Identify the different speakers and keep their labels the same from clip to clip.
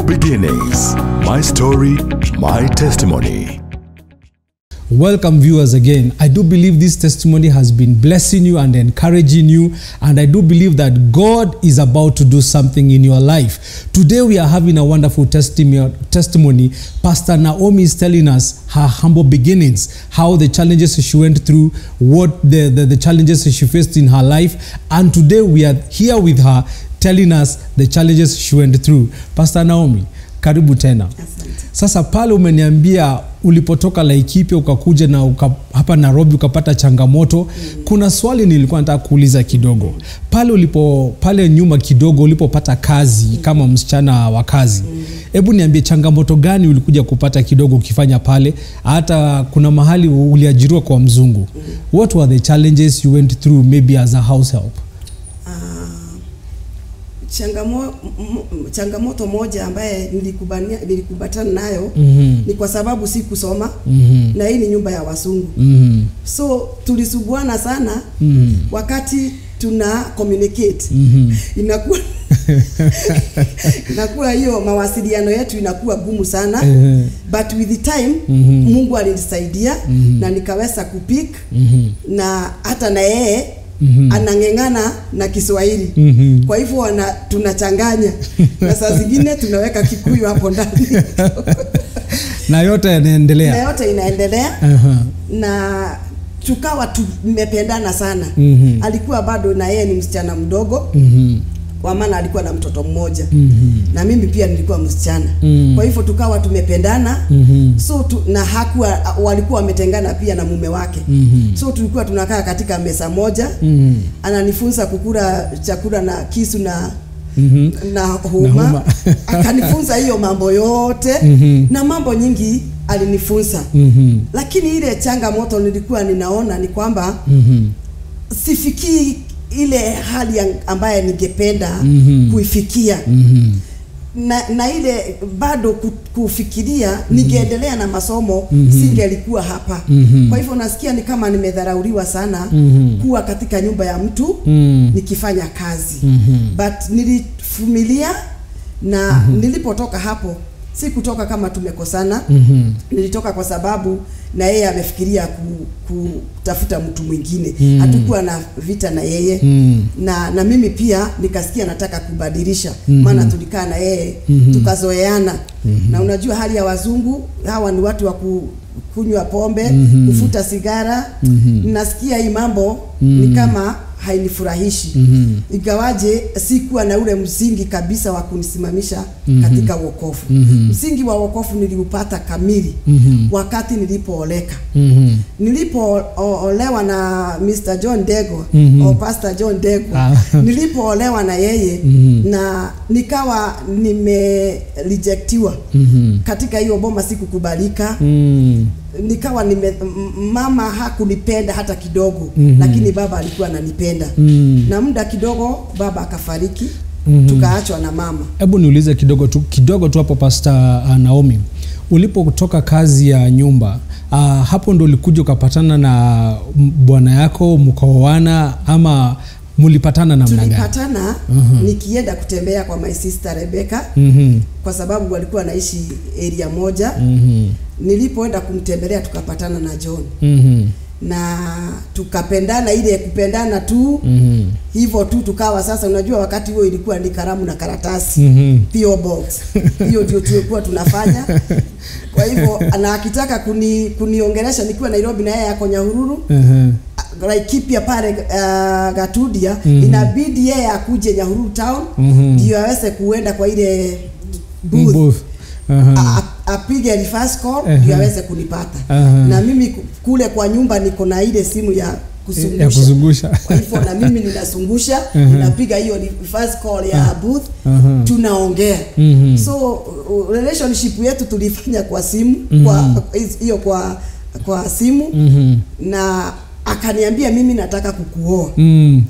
Speaker 1: Humble beginnings. My story, my testimony.
Speaker 2: Welcome, viewers, again. I do believe this testimony has been blessing you and encouraging you, and I do believe that God is about to do something in your life. Today, we are having a wonderful testimony. testimony. Pastor Naomi is telling us her humble beginnings, how the challenges she went through, what the, the, the challenges she faced in her life, and today we are here with her telling us the challenges she went through. Pastor Naomi, karibu tena.
Speaker 3: Asante.
Speaker 2: Sasa pale umeniambia ulipotoka Laikipia ukakuja na uka, hapa Nairobi ukapata changamoto mm. Kuna swali nilikuwa nataka kuuliza kidogo pale ulipo pale nyuma kidogo ulipopata kazi mm. kama msichana wa kazi hebu mm. niambie changamoto gani ulikuja kupata kidogo ukifanya pale, hata kuna mahali uliajiriwa kwa mzungu mm. What were the challenges you went through maybe as a house help?
Speaker 3: Ah, changamo, m- m- changamoto moja ambaye nilikubania nilikubatana nayo
Speaker 2: Mhm.
Speaker 3: ni kwa sababu sikusoma
Speaker 2: Mhm.
Speaker 3: na hii ni nyumba ya wasungu
Speaker 2: Mhm.
Speaker 3: so tulisuguana sana
Speaker 2: Mhm.
Speaker 3: wakati tuna communicate
Speaker 2: Mhm.
Speaker 3: inakuwa inakuwa hiyo mawasiliano yetu inakuwa gumu sana
Speaker 2: Ehe.
Speaker 3: but with the time
Speaker 2: Mhm.
Speaker 3: Mungu alinisaidia na nikaweza kupik
Speaker 2: Mhm.
Speaker 3: na hata na yeye
Speaker 2: Mhm.
Speaker 3: anang'eng'ana na Kiswahili
Speaker 2: Mhm.
Speaker 3: kwa hivyo wana tunachanganya na saa zingine tunaweka Kikuyu hapo ndani
Speaker 2: na yote
Speaker 3: na
Speaker 2: yanaendelea
Speaker 3: yote inaendelea
Speaker 2: Aha.
Speaker 3: na tukawa tumependana sana
Speaker 2: Mhm.
Speaker 3: alikuwa bado na yeye ni msichana mdogo
Speaker 2: Mhm.
Speaker 3: kwa maana alikuwa na mtoto mmoja
Speaker 2: Mhm.
Speaker 3: na mimi pia nilikuwa msichana
Speaker 2: Mm.
Speaker 3: kwa hivyo tukawa tumependana
Speaker 2: Mhm.
Speaker 3: so tu, na hakuwa walikuwa wametengana pia na mume wake
Speaker 2: Mhm.
Speaker 3: so tulikuwa tunakaa katika meza moja
Speaker 2: Mhm.
Speaker 3: ananifunza kukula chakula na kisu na
Speaker 2: Mhm.
Speaker 3: na
Speaker 2: Na
Speaker 3: huma,
Speaker 2: huma.
Speaker 3: akanifunza hiyo mambo yote
Speaker 2: Mhm.
Speaker 3: na mambo nyingi alinifunza
Speaker 2: Mhm.
Speaker 3: lakini ile changamoto nilikuwa ninaona ni kwamba
Speaker 2: Mhm.
Speaker 3: sifikii ile hali ya- ambaye ningependa
Speaker 2: Mhm.
Speaker 3: kuifikia
Speaker 2: Mhm.
Speaker 3: na, na ile bado ku- kufikiria ningeendelea na masomo
Speaker 2: Mhm.
Speaker 3: singelikuwa hapa
Speaker 2: Mhm.
Speaker 3: kwa hivyo nasikia ni kama nimedharauliwa sana
Speaker 2: Mhm.
Speaker 3: kuwa katika nyumba ya mtu
Speaker 2: Mhm.
Speaker 3: nikifanya kazi
Speaker 2: Mhm.
Speaker 3: but nilivumilia na nilipotoka hapo si kutoka kama tumekosana
Speaker 2: Mhm.
Speaker 3: nilitoka kwa sababu na yeye amefikiria ku, kutafuta mtu mwingine
Speaker 2: Mm.
Speaker 3: hatukuwa na vita na yeye
Speaker 2: Mhm.
Speaker 3: na na mimi pia nikasikia nataka kubadilisha
Speaker 2: Mhm.
Speaker 3: maana tulikaa na yeye
Speaker 2: Mhm.
Speaker 3: tukazoeana na unajua hali ya wazungu hawa ni watu wa ku, kunywa pombe
Speaker 2: Mhm.
Speaker 3: kufuta sigara
Speaker 2: Mhm.
Speaker 3: nasikia hii mambo
Speaker 2: Mhm.
Speaker 3: ni kama hainifurahishi
Speaker 2: Mhm.
Speaker 3: ingawaje sikuwa na ule msingi kabisa wa kunisimamisha
Speaker 2: Mhm.
Speaker 3: katika wokovu
Speaker 2: Mhm.
Speaker 3: msingi wa wokovu niliupata kamili
Speaker 2: Mhm.
Speaker 3: wakati nilipooleka
Speaker 2: Mhm.
Speaker 3: nilipoolewa na Mr. John Dego
Speaker 2: Mhm.
Speaker 3: au Pastor John Dego
Speaker 2: Ah.
Speaker 3: nilipoolewa na yeye
Speaker 2: Mhm.
Speaker 3: na nikawa nimerejectiwa
Speaker 2: Mhm.
Speaker 3: katika hiyo boma sikukubalika
Speaker 2: Mhm.
Speaker 3: nikawa nime m- mama hakunipenda hata kidogo
Speaker 2: Mhm.
Speaker 3: lakini baba alikuwa ananipenda
Speaker 2: Mhm.
Speaker 3: na muda kidogo baba akafariki
Speaker 2: Mhm.
Speaker 3: tukaachwa na mama
Speaker 2: hebu niulize kidogo tu kidogo tu hapo Pastor uh, Naomi ulipotoka kazi ya nyumba uh, hapo ndo ulikuja ukapatana na m- bwana yako mkaoana ama mulipatana namna gani?
Speaker 3: tulipatana
Speaker 2: Mhm.
Speaker 3: nikienda kutembea kwa my sister Rebecca
Speaker 2: Mhm.
Speaker 3: kwa sababu walikuwa naishi area moja
Speaker 2: Mhm.
Speaker 3: nilipoenda kumtembelea tukapatana na John
Speaker 2: Mhm.
Speaker 3: na tukapendana ile kupendana tu
Speaker 2: Mhm.
Speaker 3: hivyo tu tukawa sasa unajua wakati huo ilikuwa ni karamu na karatasi
Speaker 2: Mhm.
Speaker 3: PO box hiyo ndio tulikuwa tunafanya kwa hivyo na akitaka kuni kuniongelesha nikiwa Nairobi na yeye ako Nyahururu
Speaker 2: Mhm.
Speaker 3: Laikipia pale uh, Gatudia
Speaker 2: Mhm.
Speaker 3: inabidi yeye akuje Nyahururu town
Speaker 2: Mhm.
Speaker 3: ndio aweze kuenda kwa ile booth
Speaker 2: Booth. Aha.
Speaker 3: A- a- apige reverse call
Speaker 2: Ehe.
Speaker 3: ndio aweze kunipata
Speaker 2: Aha.
Speaker 3: na mimi ku- kule kwa nyumba niko na ile simu ya
Speaker 2: ya
Speaker 3: kuzungusha
Speaker 2: kuzungusha
Speaker 3: kwa hivyo na mimi ninazungusha
Speaker 2: Ehe.
Speaker 3: ninapiga hiyo reverse call ya booth
Speaker 2: Aha.
Speaker 3: tunaongea
Speaker 2: Mhm.
Speaker 3: so uh, relationship yetu tulifanya kwa simu
Speaker 2: Mhm.
Speaker 3: kwa hiyo kwa kwa simu
Speaker 2: Mhm.
Speaker 3: na akaniambia mimi nataka kukuoa
Speaker 2: Mm.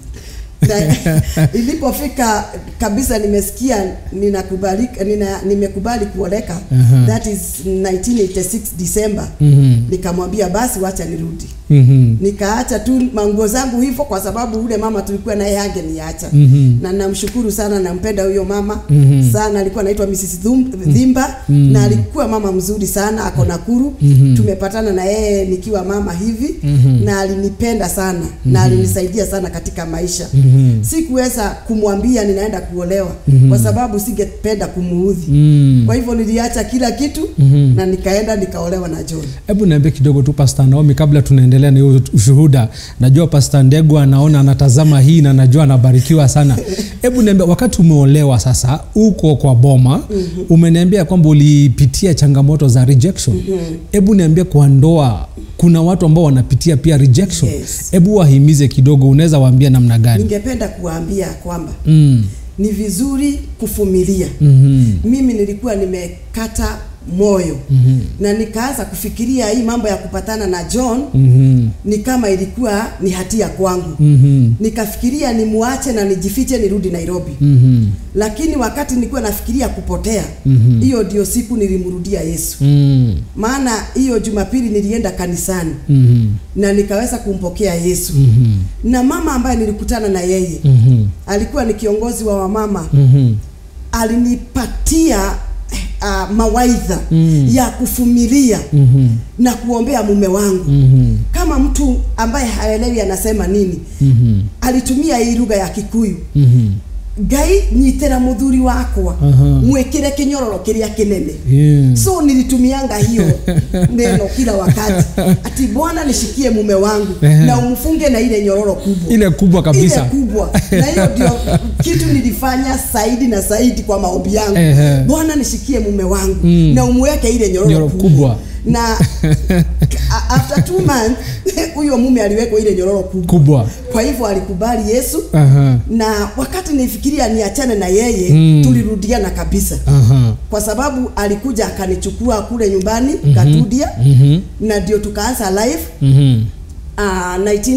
Speaker 3: na ilipofika kabisa nimesikia ninakubalika nina, nimekubali kuoleka
Speaker 2: Aha.
Speaker 3: that is 1986 December
Speaker 2: Mhm.
Speaker 3: nikamwambia basi wacha nirudi
Speaker 2: Mhm.
Speaker 3: nikaacha tu manguo zangu hivyo kwa sababu ule mama tulikuwa naye angeniacha
Speaker 2: Mhm.
Speaker 3: na namshukuru sana nampenda huyo mama
Speaker 2: Mhm.
Speaker 3: sana alikuwa anaitwa Mrs. Dhum- Dhimba na alikuwa mama mzuri sana ako Nakuru tumepatana na yeye nikiwa mama hivi na alinipenda sana na alinisaidia sana katika maisha sikuweza kumwambia ninaenda kuolewa kwa sababu singependa kumuudhi
Speaker 2: Mm.
Speaker 3: kwa hivyo niliacha kila kitu na nikaenda nikaolewa na John
Speaker 2: hebu niambie kidogo tu Pastor Naomi kabla tunaendelea na hiyo ushuhuda najua Pastor Ndegu anaona anatazama hii na najua anabarikiwa sana hebu niambie wakati umeolewa sasa uko kwa boma umeniambia kwamba ulipitia changamoto za rejection hebu niambie kwa ndoa kuna watu ambao wanapitia pia rejection
Speaker 3: Yes.
Speaker 2: hebu wahimize kidogo unaweza waambia namna gani
Speaker 3: ningependa kuambia kwamba
Speaker 2: mm.
Speaker 3: ni vizuri kuvumilia
Speaker 2: mm
Speaker 3: mimi nilikuwa nimekata moyo mm-hmm. na nikaanza kufikiria hii mambo ya kupatana na John
Speaker 2: mm
Speaker 3: ni kama ilikuwa ni hatia kwangu
Speaker 2: mm
Speaker 3: nikafikiria nimwache na nijifiche nirudi Nairobi
Speaker 2: mm
Speaker 3: lakini wakati nilikuwa nafikiria kupotea
Speaker 2: Mhm.
Speaker 3: hiyo ndio siku nilimrudia Yesu
Speaker 2: mm
Speaker 3: maana hiyo Jumapili nilienda kanisani
Speaker 2: mm
Speaker 3: na nikaweza kumpokea Yesu
Speaker 2: mm
Speaker 3: na mama ambaye nilikutana na yeye
Speaker 2: mm
Speaker 3: alikuwa ni kiongozi wa wamama
Speaker 2: mm
Speaker 3: alinipatia uh, mawaidha
Speaker 2: Mm.
Speaker 3: ya kufumilia
Speaker 2: mm
Speaker 3: na kuombea mume wangu
Speaker 2: mm
Speaker 3: kama mtu ambaye haelewi anasema nini
Speaker 2: mm
Speaker 3: alitumia hii lugha ya Kikuyu
Speaker 2: mm
Speaker 3: ngai nyitĩra mũthuri wakwa
Speaker 2: Aha.
Speaker 3: mwĩkĩre kĩnyororo kĩrĩa kĩnene
Speaker 2: yeah.
Speaker 3: so nilitumianga hiyo neno kila wakati ati bwana nishikie mume wangu
Speaker 2: Ehe.
Speaker 3: na umfunge na ile nyororo kubwa
Speaker 2: ile kubwa kabisa
Speaker 3: ile kubwa na hiyo ndio kitu nilifanya zaidi na zaidi kwa maombi yangu
Speaker 2: Ehe.
Speaker 3: bwana nishikie mume wangu
Speaker 2: Mm.
Speaker 3: na umweke ile nyororo
Speaker 2: Nyororo
Speaker 3: kubwa,
Speaker 2: kubwa.
Speaker 3: na a- after two months huyo mume aliwekwa ile nyororo kubwa
Speaker 2: kubwa
Speaker 3: kwa hivyo alikubali yesu
Speaker 2: Aha.
Speaker 3: na wakati nifikiria niachane na yeye
Speaker 2: Mm.
Speaker 3: tulirudiana kabisa
Speaker 2: Aha.
Speaker 3: kwa sababu alikuja akanichukua kule nyumbani Katudia
Speaker 2: Mhm.
Speaker 3: na ndio tukaanza live
Speaker 2: Mhm.
Speaker 3: uh,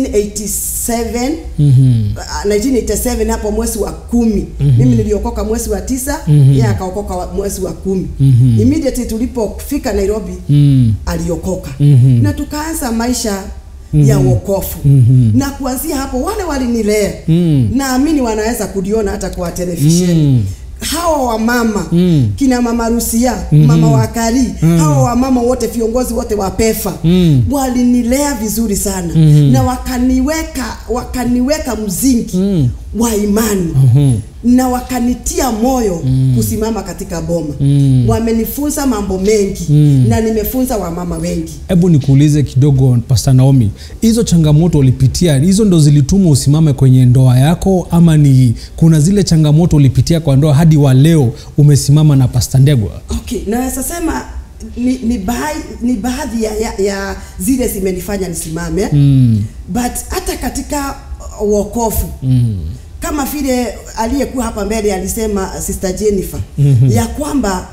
Speaker 3: 1987
Speaker 2: Mhm.
Speaker 3: uh, 1987 hapo mwezi wa kumi mimi niliokoka mwezi wa tisa
Speaker 2: Mhm.
Speaker 3: yeye akaokoka wa- mwezi wa kumi
Speaker 2: Mhm.
Speaker 3: immediately tulipofika Nairobi
Speaker 2: Mm.
Speaker 3: aliokoka
Speaker 2: Mhm.
Speaker 3: na tukaanza maisha ya wokofu
Speaker 2: Mhm.
Speaker 3: na kuanzia hapo wale walinilea
Speaker 2: Mm.
Speaker 3: naamini wanaweza kuliona hata kwa televisheni
Speaker 2: Mm.
Speaker 3: hawa wamama
Speaker 2: Mm.
Speaker 3: kina mama Rusia
Speaker 2: Mhm.
Speaker 3: mama Wakari
Speaker 2: Mm.
Speaker 3: hawa wamama wote viongozi wote wa PEFA
Speaker 2: Mm.
Speaker 3: walinilea vizuri sana
Speaker 2: Mhm.
Speaker 3: na wakaniweka wakaniweka mzingi
Speaker 2: Mm.
Speaker 3: wa imani
Speaker 2: Mhm.
Speaker 3: na wakanitia moyo kusimama katika boma
Speaker 2: Mm.
Speaker 3: wamenifunza mambo mengi
Speaker 2: Mm.
Speaker 3: na nimefunza wamama wengi
Speaker 2: hebu nikuulize kidogo Pastor Naomi, hizo changamoto ulipitia hizo ndo zilituma usimame kwenye ndoa yako, ama ni kuna zile changamoto ulipitia kwa ndoa hadi wa leo umesimama na Pastor Ndegwa?
Speaker 3: okay naweza sema ni, ni, baadhi, ni baadhi ya, ya, ya zile zimenifanya nisimame
Speaker 2: Mm.
Speaker 3: but hata katika uh, wokofu
Speaker 2: Mm.
Speaker 3: kama vile aliyekuwa hapa mbele alisema sister Jennifer
Speaker 2: Mhm.
Speaker 3: ya kwamba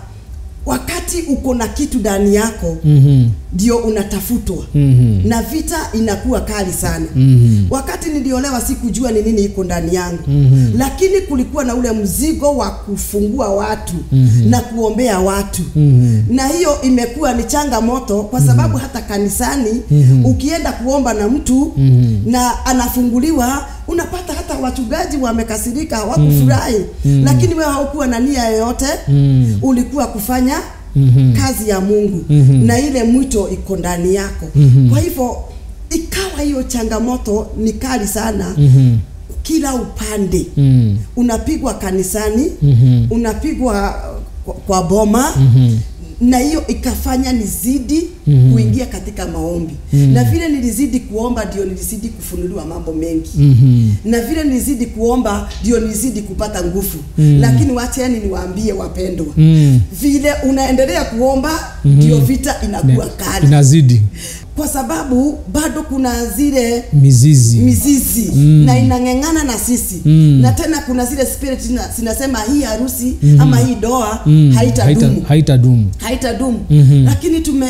Speaker 3: wakati uko na kitu ndani yako
Speaker 2: Mhm.
Speaker 3: ndio unatafutwa
Speaker 2: Mhm.
Speaker 3: na vita inakuwa kali sana
Speaker 2: Mhm.
Speaker 3: wakati niliolewa sikujua ni nini iko ndani yangu
Speaker 2: Mhm.
Speaker 3: lakini kulikuwa na ule mzigo wa kufungua watu
Speaker 2: Mhm.
Speaker 3: na kuombea watu
Speaker 2: Mhm.
Speaker 3: na hiyo imekuwa ni changamoto kwa sababu hata kanisani
Speaker 2: Mhm.
Speaker 3: ukienda kuomba na mtu
Speaker 2: Mhm.
Speaker 3: na anafunguliwa unapata hata wachungaji wamekasirika hawakufurahi lakini wewe haukuwa na nia yoyote
Speaker 2: Mhm.
Speaker 3: ulikuwa kufanya
Speaker 2: Mhm.
Speaker 3: kazi ya Mungu
Speaker 2: Mhm.
Speaker 3: na ile mwito iko ndani yako
Speaker 2: Mhm.
Speaker 3: kwa hivyo ikawa hiyo changamoto ni kali sana
Speaker 2: Mhm.
Speaker 3: kila upande
Speaker 2: Mhm.
Speaker 3: unapigwa kanisani
Speaker 2: Mhm.
Speaker 3: unapigwa kwa, kwa boma
Speaker 2: Mhm.
Speaker 3: na hiyo ikafanya nizidi
Speaker 2: Mhm.
Speaker 3: kuingia katika maombi
Speaker 2: Mhm.
Speaker 3: na vile nilizidi kuomba ndio nilizidi kufunuliwa mambo mengi
Speaker 2: Mhm.
Speaker 3: na vile nilizidi kuomba ndio nilizidi kupata nguvu
Speaker 2: Mhm.
Speaker 3: lakini wacheni niwaambie wapendwa
Speaker 2: Mhm.
Speaker 3: vile unaendelea kuomba ndio vita inakuwa kali
Speaker 2: Inazidi
Speaker 3: kwa sababu bado kuna zile
Speaker 2: mizizi.
Speaker 3: mizizi
Speaker 2: Mm.
Speaker 3: na inang'eng'ana na sisi
Speaker 2: Mm.
Speaker 3: na tena kuna zile spirit zina- zinasema hii harusi
Speaker 2: Mhm.
Speaker 3: ama hii doa
Speaker 2: Mm.
Speaker 3: haitadumu
Speaker 2: Haita- haitadumu.
Speaker 3: haitadumu
Speaker 2: Mhm.
Speaker 3: lakini tume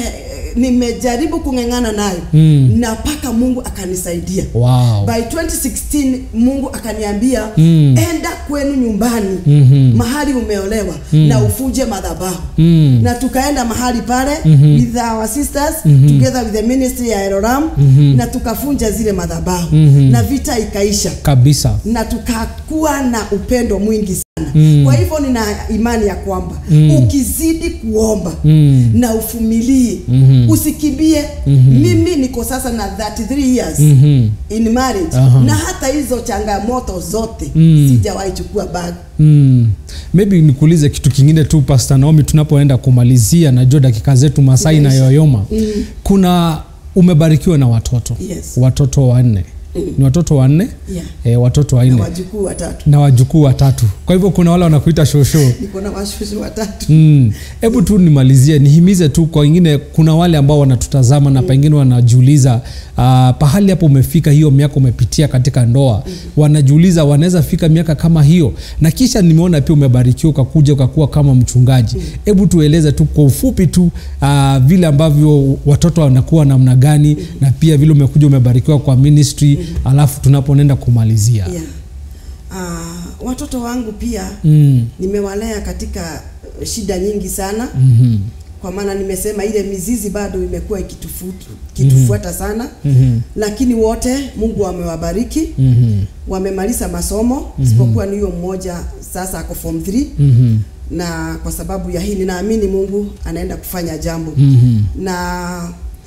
Speaker 3: nimejaribu kung'ang'ana nayo
Speaker 2: Mm.
Speaker 3: na mpaka mungu akanisaidia
Speaker 2: wow.
Speaker 3: by 2016 mungu akaniambia
Speaker 2: Mm.
Speaker 3: enda kwenu nyumbani
Speaker 2: Mhm.
Speaker 3: mahali umeolewa na ufuje madhabahu
Speaker 2: Mm.
Speaker 3: na tukaenda mahali pale
Speaker 2: Mhm.
Speaker 3: with our sisters
Speaker 2: Mhm.
Speaker 3: together with the ministry ya Eroram
Speaker 2: Mhm.
Speaker 3: na tukafunja zile madhabahu
Speaker 2: Mhm.
Speaker 3: na vita ikaisha
Speaker 2: kabisa
Speaker 3: na tukakuwa na upendo mwingi sana
Speaker 2: Mm.
Speaker 3: kwa hivyo nina imani ya kwamba
Speaker 2: Mm.
Speaker 3: ukizidi kuomba
Speaker 2: Mm.
Speaker 3: na ufumilie
Speaker 2: Mhm.
Speaker 3: usikimbie
Speaker 2: Mhm.
Speaker 3: mimi niko sasa na 33 years
Speaker 2: Mhm.
Speaker 3: in marriage
Speaker 2: Aha.
Speaker 3: na hata hizo changamoto zote
Speaker 2: Mm.
Speaker 3: sijawahi chukua bag
Speaker 2: Mm. maybe nikuulize kitu kingine tu Pastor Naomi tunapoenda kumalizia najua dakika zetu Masai na
Speaker 3: Imeisha.
Speaker 2: yoyoma
Speaker 3: Mm.
Speaker 2: kuna umebarikiwa na watoto
Speaker 3: Yes.
Speaker 2: watoto wanne ni watoto wanne
Speaker 3: Yeah.
Speaker 2: e, watoto
Speaker 3: na
Speaker 2: wanne
Speaker 3: wajukuu watatu
Speaker 2: na wajukuu watatu kwa hivyo kuna wale wanakuita shosho
Speaker 3: niko na washushu watatu
Speaker 2: Mm. hebu tu nimalizie nihimize tu kwa wengine kuna wale ambao wanatutazama na pengine wanajiuliza uh, pahali hapo umefika hiyo miaka umepitia katika ndoa wanajiuliza wanaweza fika miaka kama hiyo na kisha nimeona pia umebarikiwa ukakuja ukakuwa kama mchungaji hebu tueleze tu kwa ufupi tu uh, vile ambavyo watoto wanakuwa namna gani na pia vile umekuja umebarikiwa kwa ministry alafu tunaponenda kumalizia
Speaker 3: yeah. uh, watoto wangu pia
Speaker 2: mm.
Speaker 3: nimewalea katika uh, shida nyingi sana
Speaker 2: mm-hmm.
Speaker 3: kwa maana nimesema ile mizizi bado imekuwa ikitufuata ikitufuata sana
Speaker 2: Mm-hmm.
Speaker 3: lakini wote mungu amewabariki
Speaker 2: Mm-hmm.
Speaker 3: wamemaliza masomo isipokuwa ni huyo mmoja sasa ako form 3
Speaker 2: Mm-hmm.
Speaker 3: na kwa sababu ya hii ninaamini mungu anaenda kufanya jambo
Speaker 2: Mm-hmm.
Speaker 3: na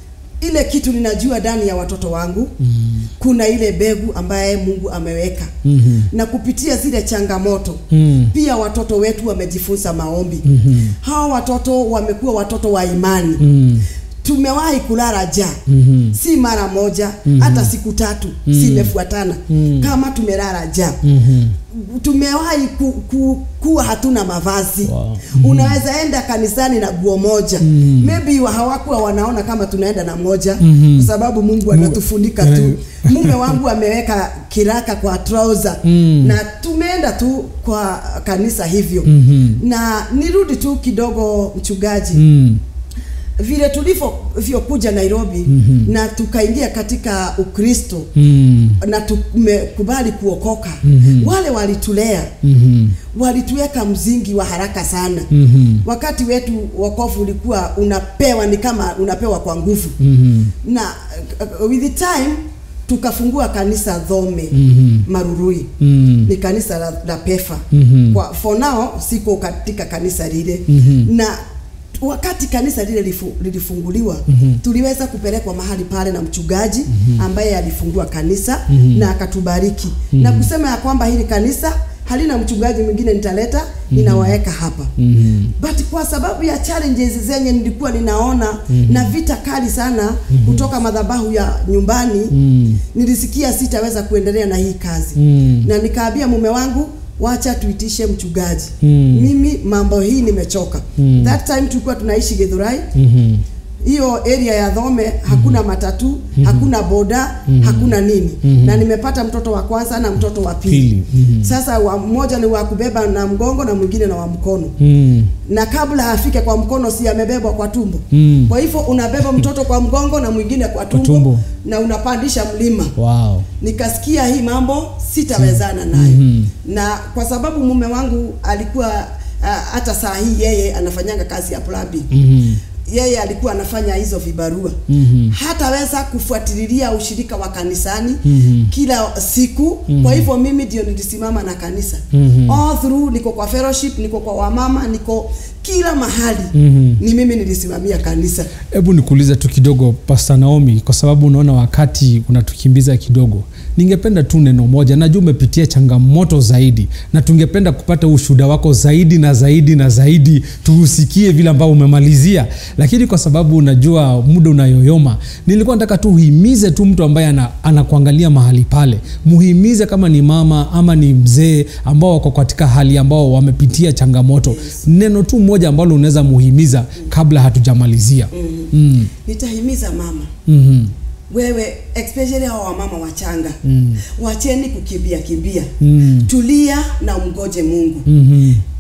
Speaker 3: ile kitu ninajua ndani ya watoto wangu
Speaker 2: Mm.
Speaker 3: kuna ile begu ambaye mungu ameweka
Speaker 2: Mhm.
Speaker 3: na kupitia zile changamoto
Speaker 2: Mm.
Speaker 3: pia watoto wetu wamejifunza maombi
Speaker 2: Mhm.
Speaker 3: hawa watoto wamekuwa watoto wa imani
Speaker 2: Mm.
Speaker 3: tumewahi kulala ja
Speaker 2: Mhm.
Speaker 3: si mara moja hata siku tatu zimefuatana
Speaker 2: Mm.
Speaker 3: kama tumelala ja
Speaker 2: Mhm.
Speaker 3: tumewahi ku, ku, kuwa hatuna mavazi
Speaker 2: Wow.
Speaker 3: unaweza enda kanisani na guo moja
Speaker 2: Mm.
Speaker 3: maybe wa- hawakuwa wanaona kama tunaenda na moja
Speaker 2: Mhm.
Speaker 3: kwa sababu mungu anatufunika tu mume wangu ameweka kiraka kwa trouser
Speaker 2: Mm.
Speaker 3: na tumeenda tu kwa kanisa hivyo
Speaker 2: Mhm.
Speaker 3: na nirudi tu kidogo mchungaji
Speaker 2: Mm.
Speaker 3: vile tulivyokuja nairobi
Speaker 2: Mhm.
Speaker 3: na tukaingia katika ukristo
Speaker 2: Mm.
Speaker 3: na tumekubali kuokoka
Speaker 2: Mhm.
Speaker 3: wale walitulea
Speaker 2: Mhm.
Speaker 3: walituweka mzingi wa haraka sana
Speaker 2: Mhm.
Speaker 3: wakati wetu wokovu ulikuwa unapewa ni kama unapewa kwa nguvu
Speaker 2: Mhm.
Speaker 3: na uh, with the time tukafungua kanisa dhome
Speaker 2: Mhm.
Speaker 3: marurui
Speaker 2: Mm.
Speaker 3: ni kanisa la, la pefa
Speaker 2: Mhm.
Speaker 3: kwa for now siko katika kanisa lile
Speaker 2: Mhm.
Speaker 3: na wakati kanisa lile lifu, lilifunguliwa
Speaker 2: Mhm.
Speaker 3: tuliweza kupelekwa mahali pale na mchungaji ambaye alifungua kanisa
Speaker 2: Mhm.
Speaker 3: na akatubariki na kusema ya kwamba hili kanisa halina mchungaji mwingine nitaleta ninawaweka hapa
Speaker 2: Mhm.
Speaker 3: but kwa sababu ya challenges zenye nilikuwa ninaona na vita kali sana kutoka madhabahu ya nyumbani
Speaker 2: Mm.
Speaker 3: nilisikia sitaweza kuendelea na hii kazi
Speaker 2: Mm.
Speaker 3: na nikaambia mume wangu wacha tuitishe mchungaji
Speaker 2: Mm.
Speaker 3: mimi mambo hii nimechoka
Speaker 2: Mm.
Speaker 3: that time tulikuwa tunaishi Githurai
Speaker 2: Mhm.
Speaker 3: hiyo area ya Dhome hakuna matatu hakuna boda hakuna nini
Speaker 2: Mhm.
Speaker 3: na nimepata mtoto wa kwanza na mtoto wa pili,
Speaker 2: Pili. Mhm.
Speaker 3: sasa wa mmoja ni wa kubeba na mgongo na mwingine na wa mkono
Speaker 2: Mm.
Speaker 3: na kabla afike kwa mkono si amebebwa kwa tumbo
Speaker 2: Mm.
Speaker 3: kwa hivyo unabeba mtoto kwa mgongo na mwingine kwa tumbo,
Speaker 2: tumbo.
Speaker 3: na unapandisha mlima
Speaker 2: Wow.
Speaker 3: nikasikia hii mambo sitawezana nayo
Speaker 2: Mhm.
Speaker 3: na kwa sababu mume wangu alikuwa uh, hata saa hii yeye anafanyanga kazi ya plumbing
Speaker 2: Mhm.
Speaker 3: yeye alikuwa anafanya hizo vibarua
Speaker 2: Mhm.
Speaker 3: hataweza kufuatilia ushirika wa kanisani
Speaker 2: Mhm.
Speaker 3: kila siku kwa hivyo mimi ndio nilisimama na kanisa
Speaker 2: Mhm.
Speaker 3: all through niko kwa fellowship niko kwa wamama niko kila mahali
Speaker 2: Mhm.
Speaker 3: ni mimi nilisimamia kanisa
Speaker 2: hebu nikuulize tu kidogo Pastor Naomi, kwa sababu unaona wakati unatukimbiza kidogo, ningependa tu neno moja. Najua umepitia changamoto zaidi, na tungependa kupata ushuhuda wako zaidi na zaidi na zaidi, tuusikie vile ambavyo umemalizia, lakini kwa sababu unajua muda unayoyoma, nilikuwa nataka tu uhimize tu mtu ambaye ana, anakuangalia mahali pale, muhimize kama ni mama ama ni mzee ambao wako katika hali ambao wamepitia changamoto, neno tu moja ambalo unaweza muhimiza kabla hatujamalizia. Mm.
Speaker 3: nitahimiza mama
Speaker 2: Mhm.
Speaker 3: wewe especially hawa wamama wachanga
Speaker 2: Mm.
Speaker 3: wacheni kukimbia kimbia
Speaker 2: Mm.
Speaker 3: tulia na umgoje mungu
Speaker 2: Mhm.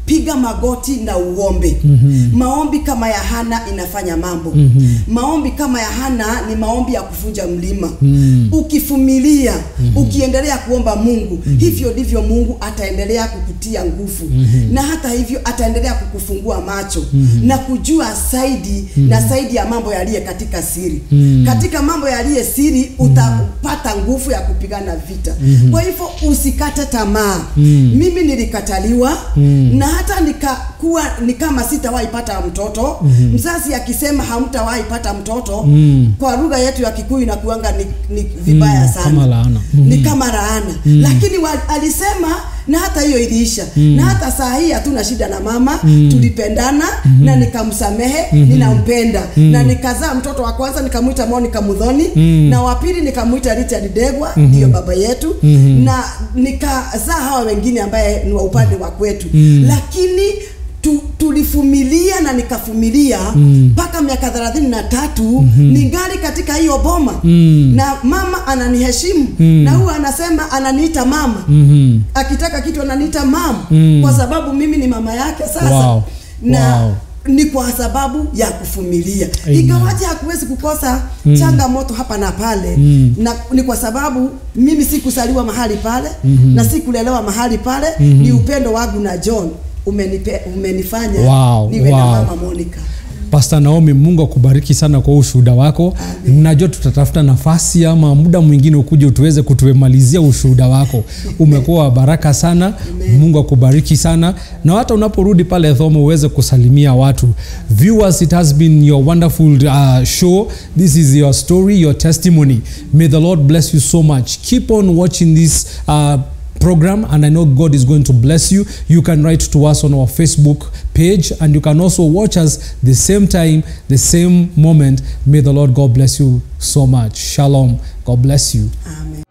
Speaker 3: piga magoti na uombe mm-hmm. maombi kama ya hana inafanya mambo mm-hmm. maombi kama ya hana ni maombi ya kuvunja mlima mm-hmm. ukifumilia mm-hmm. ukiendelea kuomba mungu mm-hmm. hivyo ndivyo mungu ataendelea kukutia nguvu mm-hmm. na hata hivyo ataendelea kukufungua macho mm-hmm. na kujua zaidi mm-hmm. na zaidi ya mambo yaliye katika siri mm-hmm. katika mambo yaliye siri utapata nguvu ya kupigana vita mm-hmm. kwa hivyo usikate tamaa mm-hmm. mimi nilikataliwa mm-hmm. na hata nikakuwa ni kama sitawahi pata mtoto mm-hmm. mzazi akisema hamtawahi pata mtoto mm-hmm. kwa lugha yetu ya kikuyu inakuanga ni, ni vibaya
Speaker 2: Mm,
Speaker 3: sana
Speaker 2: kama laana.
Speaker 3: ni kama laana mm. lakini wa, alisema na hata hiyo iliisha mm. na hata saa hii hatuna shida na mama mm. tulipendana mm-hmm. na nikamsamehe mm-hmm. ninampenda mm. na nikazaa mtoto wa kwanza nikamwita Monica Mudhoni mm. na wa pili nikamwita Richard Degwa ndiyo mm-hmm. baba yetu mm-hmm. na nikazaa hawa wengine ambaye ni wa upande wa kwetu mm. lakini tu, tulifumilia na nikafumilia mpaka mm. miaka thelathini na tatu mm-hmm. ningali katika hiyo boma mm. na mama ananiheshimu mm. na huwa anasema ananiita mama
Speaker 2: Mhm.
Speaker 3: akitaka kitu ananiita mama mm. kwa sababu mimi ni mama yake sasa
Speaker 2: Wow.
Speaker 3: na
Speaker 2: Wow.
Speaker 3: ni kwa sababu ya kufumilia
Speaker 2: Amen.
Speaker 3: ingawaje hakuwezi kukosa mm. changamoto hapa na pale mm. na ni kwa sababu mimi sikusaliwa mahali pale mm-hmm. na sikulelewa mahali pale mm-hmm. ni upendo wangu na john umenipe, umenifanya
Speaker 2: Wow,
Speaker 3: niwe na
Speaker 2: wow.
Speaker 3: mama monica
Speaker 2: Pastor Naomi, Mungu akubariki sana kwa ushuhuda wako. Najua tutatafuta nafasi ama muda mwingine ukuje tuweze kutumalizia ushuhuda wako. Umekuwa wa baraka sana. Mungu akubariki sana, na hata unaporudi pale Thomo uweze kusalimia watu. Viewers, it has been your wonderful uh, show. This is your story, your testimony. May the Lord bless you so much. Keep on watching this uh, program and I know God is going to bless you. You can write to us on our Facebook page and you can also watch us the same time, the same moment. May the Lord God bless you so much. Shalom. God bless you.
Speaker 3: amen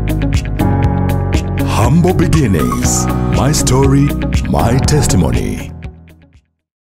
Speaker 1: Humble beginnings. My story, my testimony.